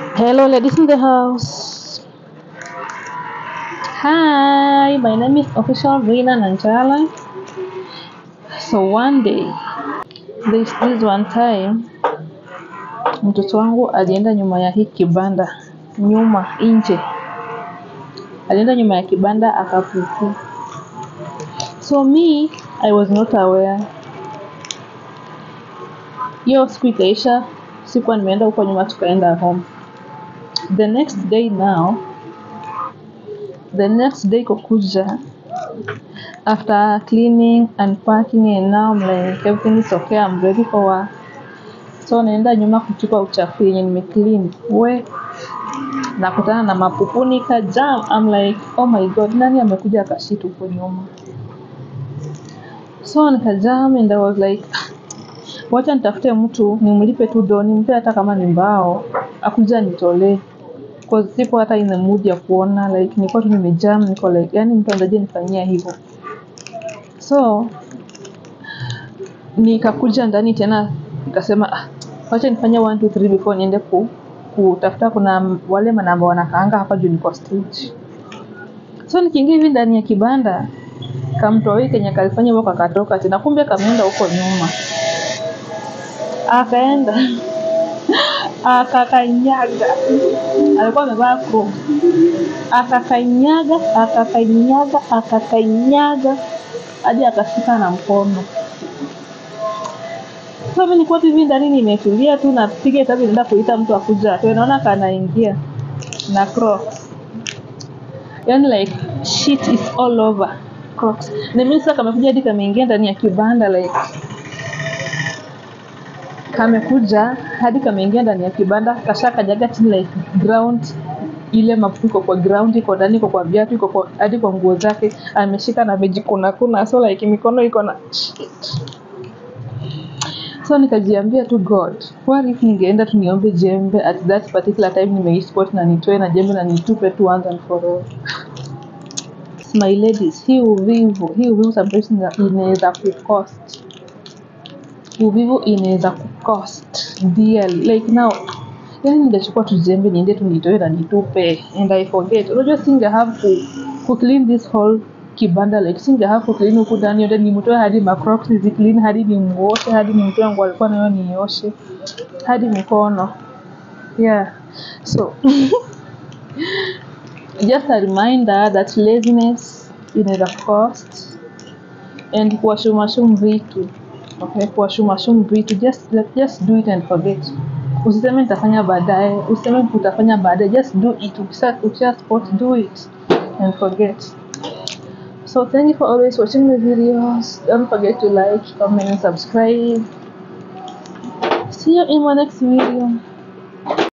Hello, ladies in the house. Hi, my name is official Rina Nanjala. So one day, this, this one time, mtoto wangu alienda nyuma ya hii kibanda, nyuma nje, alienda nyuma ya kibanda akapupu. So me, I was not aware. Hiyo siku ikaisha, sikuwa nimeenda huko nyuma, tukaenda home. The next day now, the next day kukuja after cleaning unpacking and now I'm like everything is okay I'm ready for work so naenda nyuma kutupa uchafu yenye nimeclean we nakutana na mapupu nika jam I'm like oh my god nani amekuja akashit huko nyuma so nikajam and I was like wacha nitafute mtu nimlipe tu do nimpe hata kama ni mbao akuja nitolee Cause siko hata in the mood ya kuona like nilikuwa tu nimejam niko like yani mtu anzaje nifanyia hivyo so nikakuja ndani tena nikasema ah, wacha nifanye 1 2 3 before niende ku kutafuta kuna wale manamba wanakaanga hapa juu niko stage so nikiingia hivi ndani ya kibanda kamtoi kenye kalifanya huko kakatoka tena kumbe kameenda huko nyuma akaenda akakanyaga alikuwa amevaa crocs akakanyaga akakanyaga akakanyaga hadi akashika na mkono so mimi nilikuwa tu hivi ndani nimetulia tu napiga hesabu naenda kuita mtu akuja atoe naona kanaingia na crocs yani like shit is all over crocs na mimi sasa kamekuja hadi kameingia ndani ya kibanda like kamekuja hadi kameingia ndani ya kibanda kasha kanyaga chini like ground ile mafuko iko kwa ground iko ndani iko kwa viatu iko kwa hadi kwa nguo zake ameshika na amejikuna kuna so like mikono iko na shit so nikajiambia tu god what if ningeenda tu niombe jembe at that particular time nimeispot na nitoe na jembe na nitupe tu once and for all my ladies hii uvivu hii uvivu sometimes ina- inaweza kucost uvivu inaweza kucost dearly like now yani ningechukua tu jembe niende tu nitoe na nitupe and i forget unajua singe have ku, ku clean this whole kibanda like singe have ku clean huku ndani yote nimtoe hadi macrocs zi clean hadi nimuoshe hadi nimtoe nguo alikuwa nayo nioshe hadi mikono yeah so just a reminder that laziness inaweza cost and kuwashumashum vitu okay kuwashumashum vitu just just do it and forget usiseme nitafanya baadaye usiseme utafanya baadaye just do it ukisha ukisha spot do it and forget so thank you for always watching my videos don't forget to like comment and subscribe see you in my next video